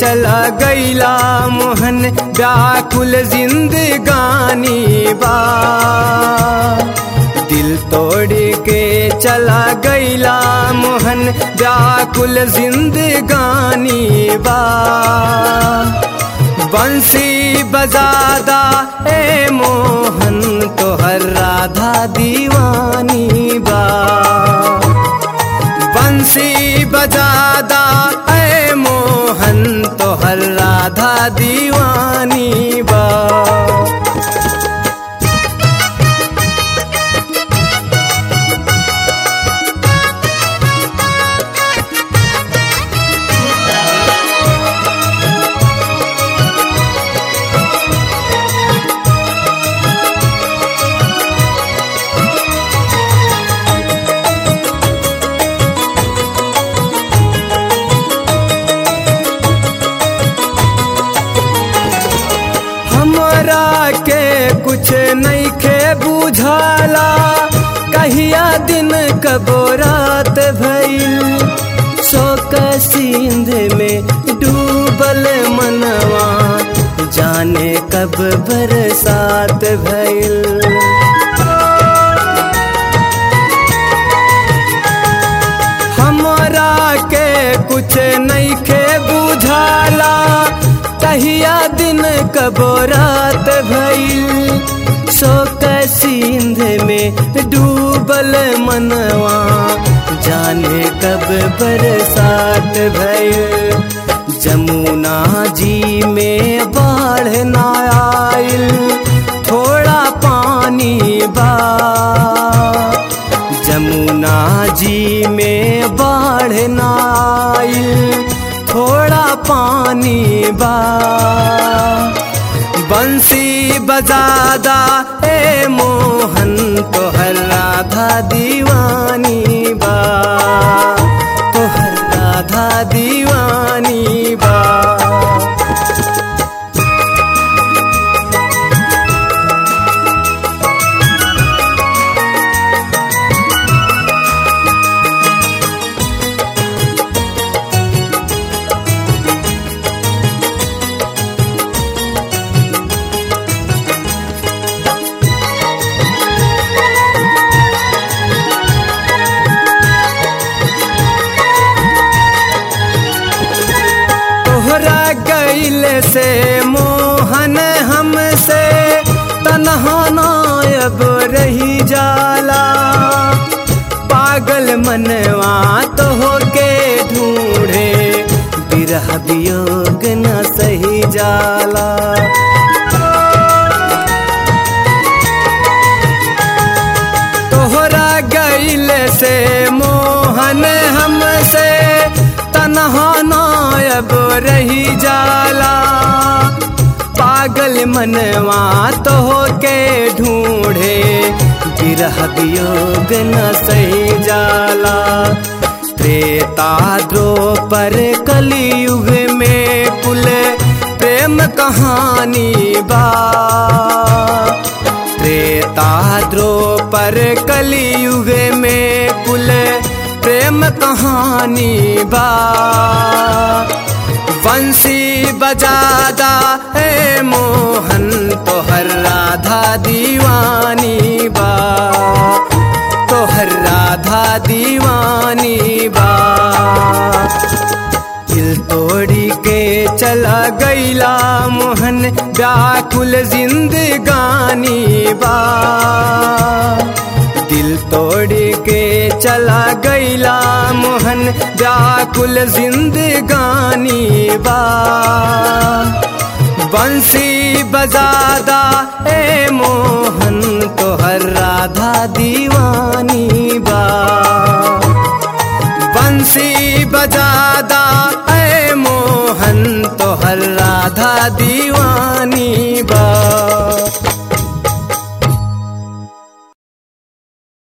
चला गईला मोहन व्याकुल जिंदगानी बा दिल तोड़ के चला गईला मोहन व्याकुल जिंदगानी बा बंसी बजादा ए मोहन तोहर राधा दीवानी बा बंसी बजादा ए मोहन तोहर राधा दीवानी बा हमरा के कुछ नहीं खे बुझाला कहिया दिन कबो रात भइल शोक सिंध में डूबल मनवा जाने कब बरसात भइल हमरा के कुछ नहीं खे बुझाला कहिया दिन कबो रात भइल शोक सिंध में डूबल मनवा जाने कब बरसात भइल जमुना जी में बाढ़ ना आइल थोड़ा पानी बा जमुना जी में बाढ़ ना आइल थोड़ा पानी बा बंसी बजादा ए मोहन तोहर राधा दीवानी बा तोहर राधा दीवानी बा तोहरा गैल से मोहन हमसे तनहा नायब रही जाला पागल मनवा तो के ढूंढे बिरह वियोग न सही जाला तोहरा गैल से मोहन हमसे तनहा नायब रही जाला पागल मनवा तो के ढूंढे बिरह वियोग न सही जाला त्रेता द्रो पर कलयुग में कुल प्रेम कहानी बा त्रेता द्रो पर कलयुग में कुल प्रेम कहानी बा बंसी बजादा ए मोहन तोहर राधा दीवानी बा तोहर राधा दीवानी बा दिल तोड़ी के चला गईला मोहन व्याकुल जिंदगानी बा दिल तोड़ के चला गईला मोहन व्याकुल जिंदगानी बा बंसी बजादा ए मोहन तोहर राधा दीवानी बा बंसी बजादा ए मोहन तोहर राधा दीवानी